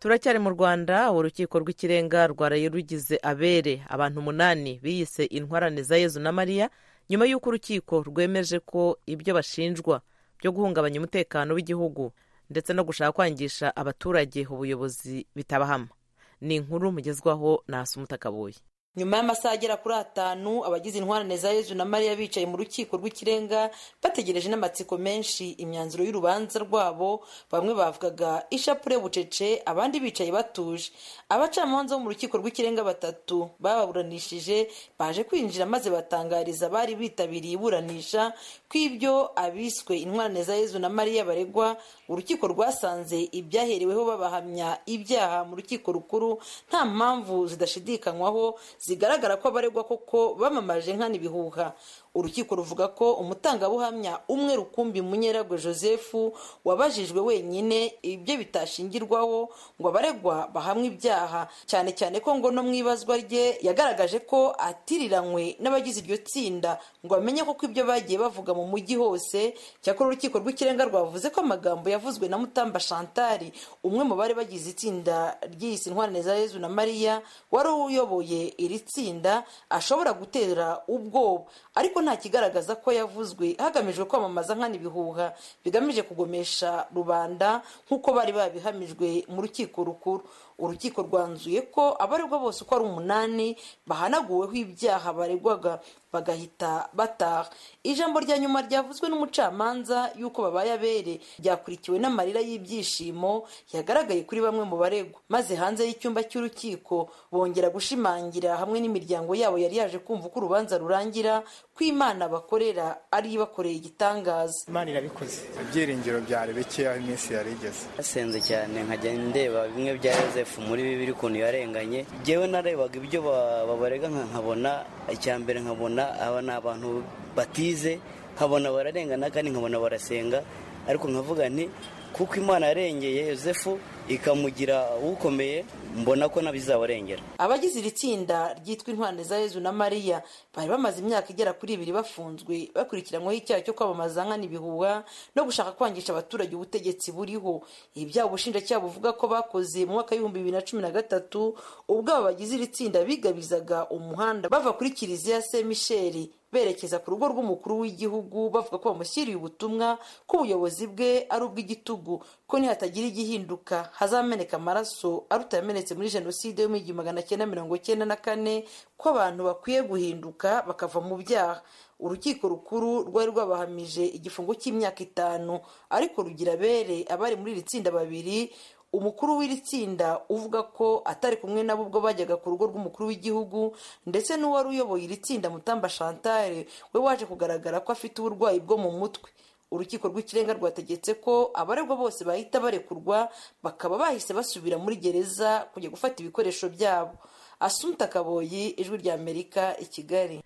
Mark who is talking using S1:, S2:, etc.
S1: turacyari mu rwanda urukiko rw'ikirenga rwaraye rugize abere abantu umunani biyise intwarane za yezu na mariya nyuma y'uko urukiko rwemeje ko ibyo bashinjwa byo guhungabanya umutekano w'igihugu ndetse no gushaka kwangisha abaturage ubuyobozi bitabahama ni inkuru mugezwaho na Kabuye
S2: nyuma y'amasaha agera kuri atanu abagize intwarane za yezu na mariya bicaye mu rukiko rw'ikirenga bategereje n'amatsiko menshi imyanzuro y'urubanza rwabo bamwe bavugaga ishapure bucece abandi bicaye batuje abacamanza bo mu rukiko rw'ikirenga batatu bababuranishije baje kwinjira maze batangariza abari bitabiriye iburanisha ko ibyo abiswe intwarane za yezu na mariya baregwa urukiko rwasanze ibyahereweho babahamya ibyaha mu rukiko rukuru nta mpamvu zidashidikanywaho zigaragara ko abaregwa koko bamamaje nkana ibihuha urukiko ruvuga ko umutangabuhamya umwe rukumbi munyeragwe joseph wabajijwe wenyine ibyo bitashingirwaho ngo abaregwa bahamwe ibyaha cyane cyane ko ngo no mu ibazwa rye yagaragaje ko atiriranywe n'abagize iryo tsinda ngo bamenye ko ibyo bagiye bavuga mu mujyi hose cyakora urukiko rw'ikirenga rwavuze ko amagambo yavuzwe na mutamba shantari umwe mu bari bagize itsinda ry'iyisi intwarane za yezu na mariya wari uyoboye iri tsinda ashobora gutera ubwoba ariko nta kigaragaza ko yavuzwe hagamijwe kwamamaza nkana ibihuha bigamije kugomesha rubanda nk'uko bari babihamijwe mu rukiko rukuru urukiko rwanzuye ko abaregwa bose uko ari umunani bahanaguweho ibyaha baregwaga bagahita bataha ijambo rya nyuma ryavuzwe n'umucamanza y'uko babaye abere ryakurikiwe n'amarira y'ibyishimo yagaragaye kuri bamwe mu baregwa maze hanze y'icyumba cy'urukiko bongera gushimangira hamwe n'imiryango yabo yari yaje kumva uko urubanza rurangira ko imana bakorera ari ibakoreye igitangaza
S3: imana irabikoze ibyiringiro byari bikeya iminsi yari igeze
S4: basenze cyane nkagenda ndeba bimwe bya yosefu muri bibiri ukuntu yarenganye ngewe narebaga ibyo babarega nkabona icya mbere nkabona aba ni abantu batize nkabona bararengana kandi nkabona barasenga ariko nkavuga nti kuko imana yarengeye yosefu ikamugira ukomeye mbona ko nabizabarengera
S2: abagize iri tsinda ryitwa intwande za yezu na mariya bari bamaze imyaka igera kuri ibiri bafunzwe bakurikiranyweho icyaha cyo kwamamaza nkana ibihuha no gushaka kwangisha abaturage ubutegetsi buriho ibyaha ubushinjacyaha buvuga ko bakoze mu mwaka w'ibihumbi bibiri na cumi na gatatu ubwo aba bagize iri tsinda bigabizaga umuhanda bava kuri kiliziya se misheli berekeza ku rugo rw'umukuru w'igihugu bavuga ko bamushyiriye ubutumwa ko ubuyobozi bwe ari ubw'igitugu ko nihatagira igihinduka hazameneka amaraso aruta yamenetse muri jenoside yo mu igihumbi magana cyenda mirongo cyenda na kane ko abantu bakwiye guhinduka bakava mu byaha urukiko rukuru rwari rwabahamije igifungo cy'imyaka itanu ariko rugira abere abari muri iri tsinda babiri umukuru w'iri tsinda uvuga ko atari kumwe nabo ubwo bajyaga ku rugo rw'umukuru w'igihugu ndetse n'uwari uyoboye iri tsinda mutamba shantare we waje kugaragara ko afite uburwayi bwo mu mutwe urukiko rw'ikirenga rwategetse ko abaregwa bose bahita barekurwa bakaba bahise basubira muri gereza kujya gufata ibikoresho byabo asumta kaboyi ijwi ry'amerika i kigali